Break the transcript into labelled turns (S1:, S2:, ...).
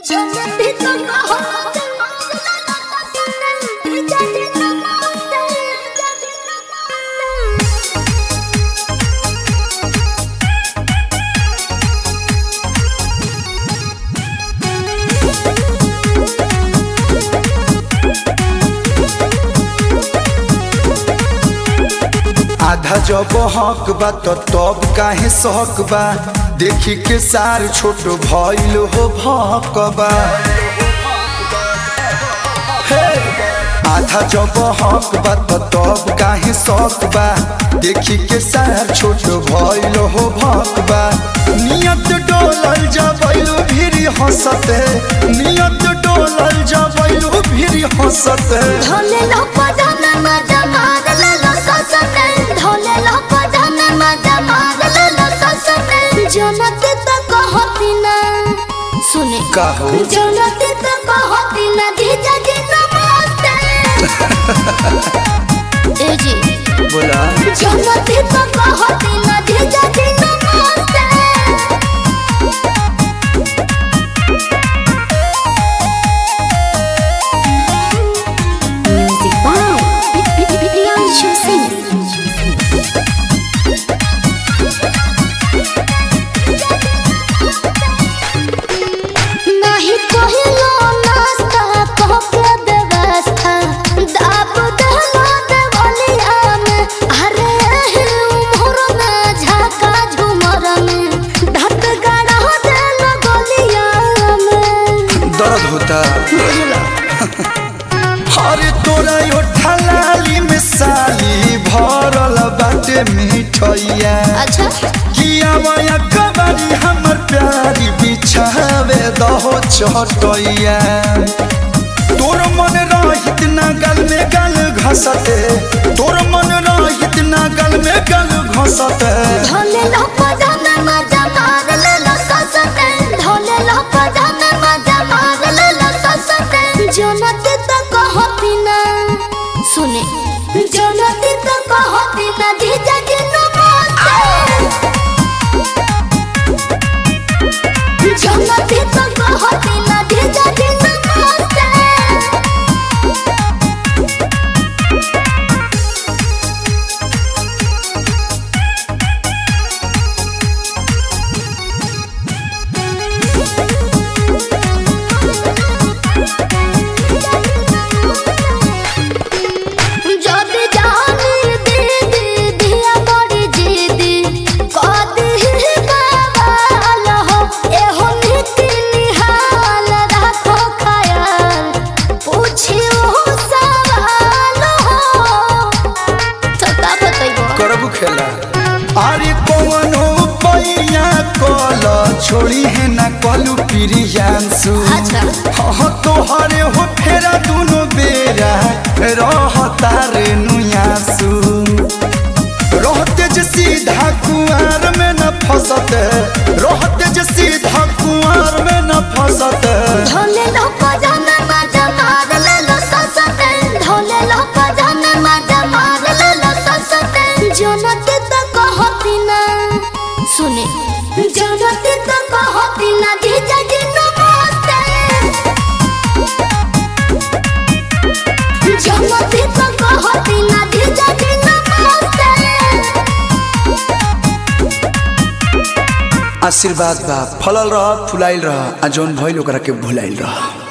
S1: आधा जब हक बा त तब काहे सहक बा देखी के सार छोट भइल हो भकबा हे! आधा जब हक बा त तब काहे सहक बा देखी के सार छोट भइल हो भकबा नियत डोलल जबैलु भिरी हंसते नियत डोलल जबैलु भिरी हंसते
S2: जनते तो कहती ना सुने
S1: काहो
S2: जनते तो कहती ना जीजा जी नमस्ते ए जी
S1: बोला
S2: जनते तो कहती ना जीजा जी नमस्ते Music by Priyanshu Singh. नहीं कहिलो नाश्ता कहके व्यवस्था दाब दहला देवलिया में अरे एही उम्र में झाका झुमर में ढक गड़ा देलो गलिया में
S1: दर्द होता अरे तोरा यो ठलाली में साली भरल बाटे मिठैया
S2: अच्छा
S1: किया वया कबारी हमर प्यारी बिछावे दहो चटैया तोर मन रहित ना गल में गल घसते तोर मन रहित ना गल में गल घसते
S2: धोले लो पजामे मजा मार ले लो ससते धोले लो पजामे मजा मार ले लो ससते जनते तो कहती ना सुने जनते तो कहती ना जीजा जी नमस्ते जनते तो कहती ना जीजा जी नमस्ते যদি জানি দিদি দিয়া বড়ি জিদি কদি বাবাল হো এহো নীতি নিহাল রাখো খায়াল পুছিও সওয়াল হো তো का बतैबो
S1: करबू खेला अरे कौनो पैया कल छोड़ी है ना कलू प्रियांशु
S2: अच्छा।
S1: हाँ तोहरे हो फेरा दुनो बेरा रहता रे नुयासु रहते जे सीधा कुआर में न फसते रहते जे सीधा कुआर में न फसते
S2: धोले लो पजामे मजा मार ले लो ससते धोले लो पजामे मजा मार ले लो ससते जनते तो कहती ना सुने जनते तो कहती ना जीजा जी नमस्ते जनते तो कहती ना जीजा जी नमस्ते
S1: आशीर्वाद बा फलल रह फुलाइल रह आ जौन भइल ओकरा के भुलाइल रह